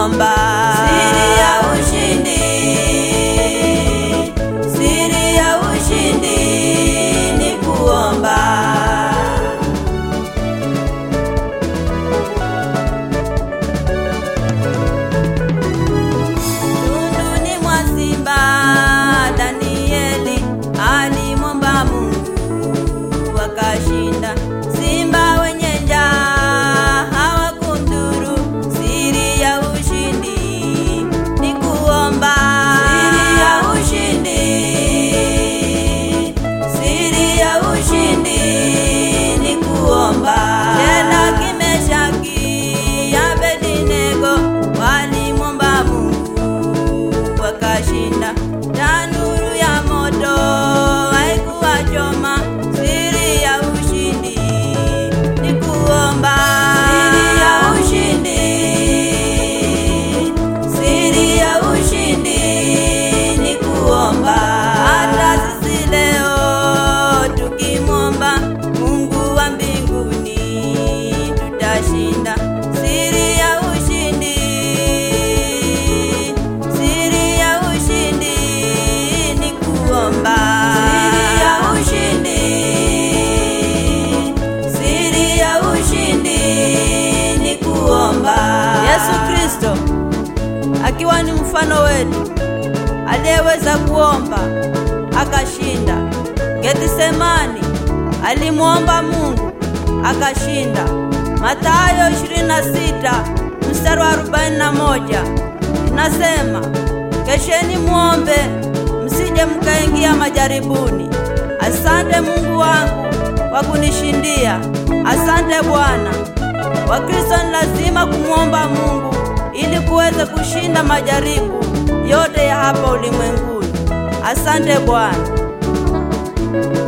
kuomba. Siri ya ushindi, siri ya ushindi ni kuomba. Tunduni mwa simba Danieli alimwomba Mungu akashinda. Simba wenye njaa hawakumdhuru. Siri ya ushindi ni kuomba. Siri ya ushindi, siri ya ushindi ni kuomba. Tena Kimeshaki, Abednego walimwomba Mungu wakashinda. Tanuru ya moto haikuwachoma. Siri ya ushindi ni kuomba. Siri ya ushindi, siri ya ushindi ni kuomba. Hata sisi leo tukimwomba Mungu wa mbinguni tutashinda. Siri ya ushindi, siri ya ushindi ni kuomba. Siri ya ushindi, siri ya ushindi ni kuomba. Yesu Kristo akiwa ni mfano wetu aliyeweza kuomba akashinda. Getsemani alimwomba Mungu akashinda. Mathayo 26 mstari wa 41 inasema, kesheni muombe msije mkaingia majaribuni. Asante Mungu wangu kwa kunishindia. Asante Bwana. Wakristo ni lazima kumwomba Mungu ili kuweze kushinda majaribu yote ya hapa ulimwenguni. Asante Bwana.